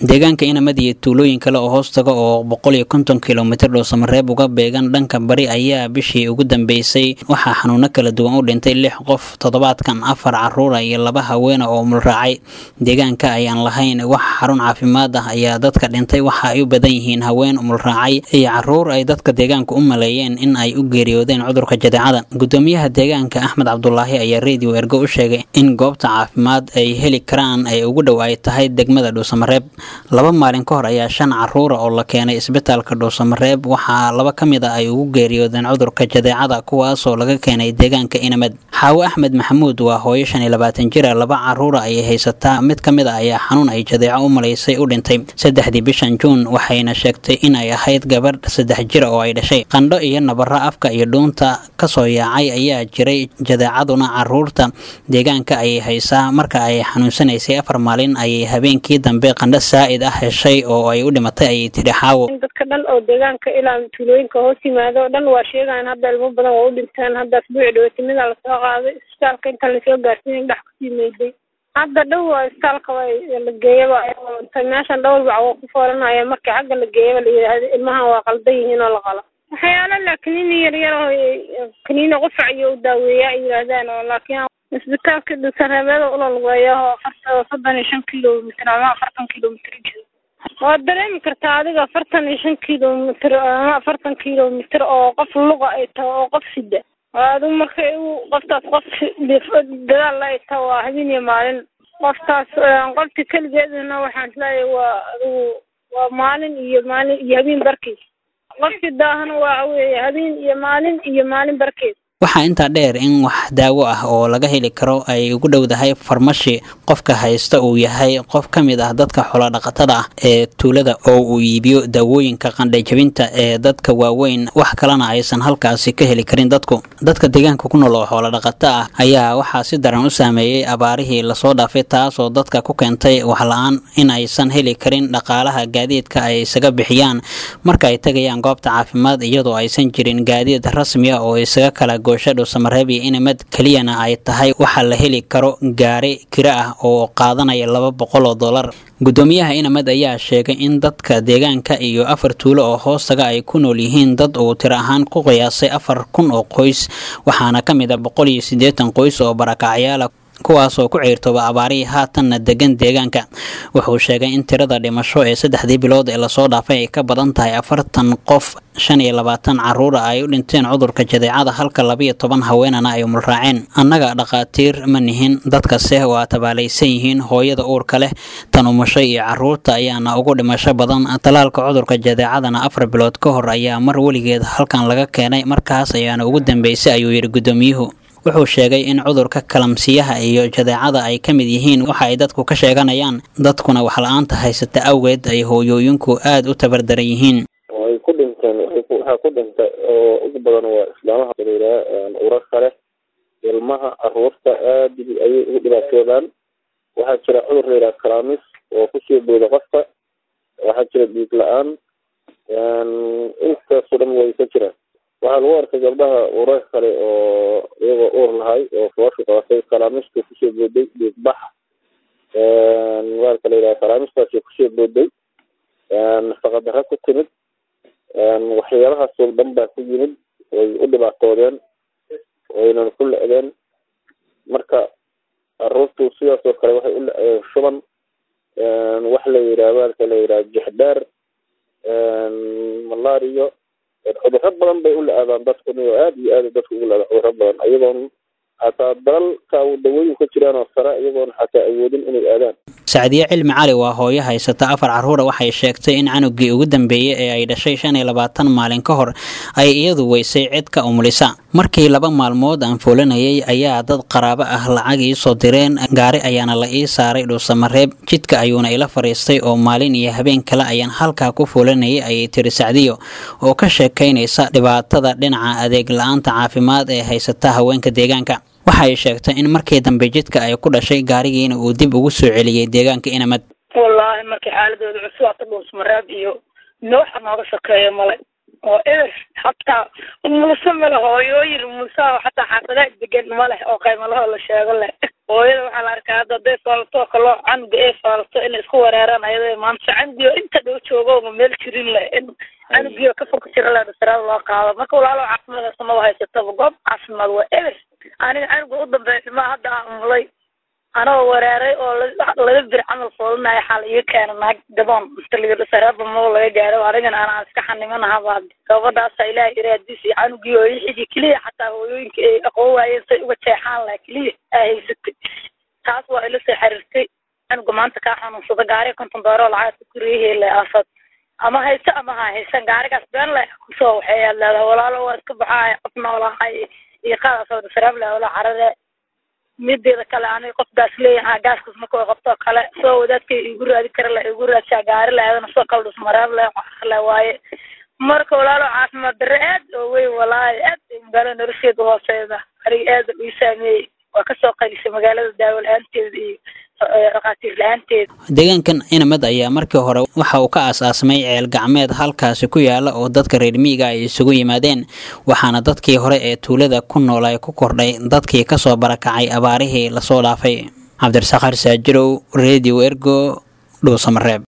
deegaanka inamad iyo tuulooyin kale oo hoos taga oo boqol iyo konton kilomitir dhuusamareeb uga beegan dhanka bari ayaa bishii ugu dambeysay waxaa xanuuno kala duwan u dhintay lix qof toddobaadkan afar caruura iyo laba haweena oo mulraacay deegaanka ayaan lahayn wax xarun caafimaad ah ayaa dadka dhintay waxa ay u badan yihiin haween mulraacay iyo caruur ay dadka deegaanka u maleeyeen in ay u geeriyoodeen cudurka jadeecada gudoomiyaha deegaanka axmed cabdulaahi ayaa radio ergo u sheegay in goobta caafimaad ay heli karaan ay ugu dhow ay tahay degmada dhuusamareeb laba maalin ka hor ayaa shan caruura oo la keenay isbitaalka dhuusamareeb waxaa laba ka mid a ay ugu geeriyoodeen cudurka jadeecada kuwaasoo laga keenay deegaanka inamad xaawo axmed maxamuud waa hooyo shan iyo labaatan jira laba caruura ayay haysataa mid ka mid a ayaa xanuun ay jadeeco u malaysay u dhintay saddexdii bishan juun waxayna sheegtay in ay ahayd gabadh saddex jira oo ay dhashay qandho iyo nabaro afka iyo dhuunta kasoo yaacay ayaa jiray jadeecaduna caruurta deegaanka ayay haysaa marka ay xanuunsanaysay afar maalin ayay habeenkii dambe qandho saa'id ah heshay oo ay u dhimatay ayay tidhi xaawo dadka dhan oo deegaanka ilaa tuulooyinka hoos yimaado o dhan waa sheegaan hadda ilmo badan waa u dhinteen hadda asbuuci dhawaatimada lasoo qaaday isbitaalka inta lasoo gaarsiin dhex kusii meyday hadda dhow waa isbitaalka la geeyaba meeshan dhowr bac waa ku foolanaya markii xagga la geeyaba la yidhaahdo ilmahan waa qaldan yihiin oo la qalo waxyaalo la kaniini yar yar oo kaniini qufac iyo u daaweeya ay yidhaahdaan oo laakiin isbitaalka dhusareebeeda ulolweeya oo afarta soddon iyo shan kilomitr ama afartan kilomitr jiro waad dareemi kartaa adiga afartan iyo shan kilomitr ama afartan kilomitr oo qof luqa ay taho oo qof sida adigu marka qoftaas qof dadaal ay taho waa habeen iyo maalin qoftaas qofti keligeeduna waxaan isleeyahay waa adigu waa maalin iyo maalin iyo habeen barkiis qofkii daahana waa weeye habeen iyo maalin iyo maalin barkeed waxaa intaa dheer in wax daawo ah oo laga heli karo ay ugu dhowdahay farmashi qofka haysta uu yahay qof ka mid ah dadka xoolodhaqatada ah ee tuulada oo uu iibiyo daawooyinka qandhajabinta ee dadka waaweyn wax kalena aysan halkaasi ka heli karin dadku dadka deegaanka ku nool oo xoolodhaqata ah ayaa waxaa si daran u saameeyey abaarihii lasoo dhaafay taasoo dadka ku keentay waxla-aan in aysan heli karin dhaqaalaha gaadiidka ay isaga bixiyaan marka ay tegayaan goobta caafimaad iyadoo aysan jirin gaadiid rasmi ah oo isaga kala goosha dhuusamareeb iyo inamad keliyana ay tahay waxaa la heli karo gaari kiro ah oo qaadanaya laba boqol oo dollar gudoomiyaha inamad ayaa sheegay in dadka deegaanka iyo afar tuulo oo hoostaga ay ku nool yihiin dad uu tiro ahaan ku qiyaasay afar kun oo qoys waxaana ka mid a boqol iyo siddeetan qoys oo barakacyaala kuwaasoo ku ciirtooba abaarihii haatanna degan deegaanka wuxuu sheegay in tirada dhimasho ee saddexdii bilood ee lasoo dhaafay ay ka badan tahay afartan qof shan iyo labaatan caruura ay u dhinteen cudurka jadeecada halka labiyo toban haweenana ay mulraaceen annaga dhakhaatiir ma nihin dadkase waa tabaalaysan yihiin hooyada uurka leh tan umushay iyo caruurta ayaana ugu dhimasho badan talaalka cudurka jadeecadana afar bilood ka hor ayaa mar weligeed halkan laga keenay markaas ayaana ugu dambeysay ayuu yidhi gudoomiyuhu wuxuu sheegay in cudurka kalamsiyaha iyo jadeecada ay ka mid yihiin waxa ay dadku ka sheeganayaan dadkuna waxla-aanta haysata awgeed ay hooyooyinku aada u tabardaran yihiin way ku dhinteen waxaa ku dhintay oo ugu badan waa islaamaha layidhaha urarka leh ilmaha caruurta aada ayay ugu dhibaatoodaan waxaa jira cudur layidhaha kalaamis oo kusoo booda qofka waxaa jira dhiig la-aan intaasoo dhan way ka jiraan waxaa lagu arkay gabdhaha urar kale oo iyagoo uur lahay oo foosha qabatay kalaamista kusoo booday dhiigbax waalka la yidhaha kalaamistaasi kusoo booday nafaqadara ku timid waxyaalahaasoo dhan baa ku yimid way u dhibaatoodeen waynan ku le-deen marka caruurtu sidaas oo kale waxay u le-deen shuban wax la yidhaha waalka la yidhaha jexdheer malario cudurro badan bay u la-aadaan dadku oo aada iyo aada dadku ugu la-aadaan cudurro badan ayagoon xataa dalalka dawooyin ka jiraan oo sare iyagoon xataa awoodin inay aadaan sacdiye cilmi cali waa hooyo haysata afar caruura waxay sheegtay in canugii ugu dambeeyey ee ay dhashay shan iyo labaatan maalin ka hor ay iyadu weysay cid ka umulisa markii laba maalmood aan foolanayay ayaa dad qaraabo ah lacag ii soo direen gaari ayaana la ii saaray dhuusamareeb jidka ayuuna ila fadhiistay oo maalin iyo habeen kale ayaan halkaa ku foolanayay ayay tiri sacdiyo oo ka sheekaynaysa dhibaatada dhinaca adeeg la-aanta caafimaad ee haysata haweenka deegaanka waxay sheegtay in markii dambe jidka ay ku dhashay gaarigiina uu dib ugu soo celiyey deegaanka inamad wallaahi markii xaaladooda cusub ata dhuusmareeb iyo nooxa nooga sokeeya male oo eber hataa mulse male hooyooyin mulsaha xataa xaafadaha degan ma leh oo qaymalahoo la sheego leh hooyada waxaa la arkaa hadda hadday faalato oo kaloo canuga ay faalato inay isku wereeraan ayada maanta canugio inta dhow joogo ma meel jirin le in canugio ka fog jira le dhasaraada loo qaado marka walaalo caafimaad samaba haysataba goob caafimaad waa eber aniga canuga u dambeeya ilmaa hadda aan mulay anoo wereeray oo laga bir camal foolinayo xaal iga keena naag gaboon inta laga dhasaraaba moo laga gaaro anigana anaa iska xanimanahaba gabadhaasa ilaah iraadiis iyo canugii oo ixidii keliya xataa hooyooyinka ay aqoon waayeen say uga jeexaan laha keliya aa haysatay taas waa ila soo xiriirtay canuga maanta kaa xanuunsada gaariga konton dooro lacagta guriyahele aafad ama hayso ama ha haysan gaarigaas been le kusoo waxay aad leedahay walaalo waa iska baxaay qof noolahay iyo qaadaasoo dhasaraab leh ola carare mideeda kale aniga qof gaas leeyaha gaaskas marka way qabtoo kale soo wadaadkay igu raadi kara la igu raadsaa gaari laadana soo kala dhusmaraab le le waaye marka walaalo caafimaad darre aad oo weyn walaahi aad magaalo nolosheeda hooseeda aniga aad ii saameeyey waa kasoo qalisay magaalada daawo la-aanteeda iyo dhakhaatiir la-aanteeda deegaankan inamad ayaa markii hore waxa uu ka aas-aasmay ceel gacmeed halkaasi ku yaala oo dadka reer miyiga ay isugu yimaadeen waxaana dadkii hore ee tuulada ku noolay ku kordhay dadkii kasoo barakacay abaarihii lasoo dhaafay cabdirasaaq xarsaajirow radio ergo dhuusamareeb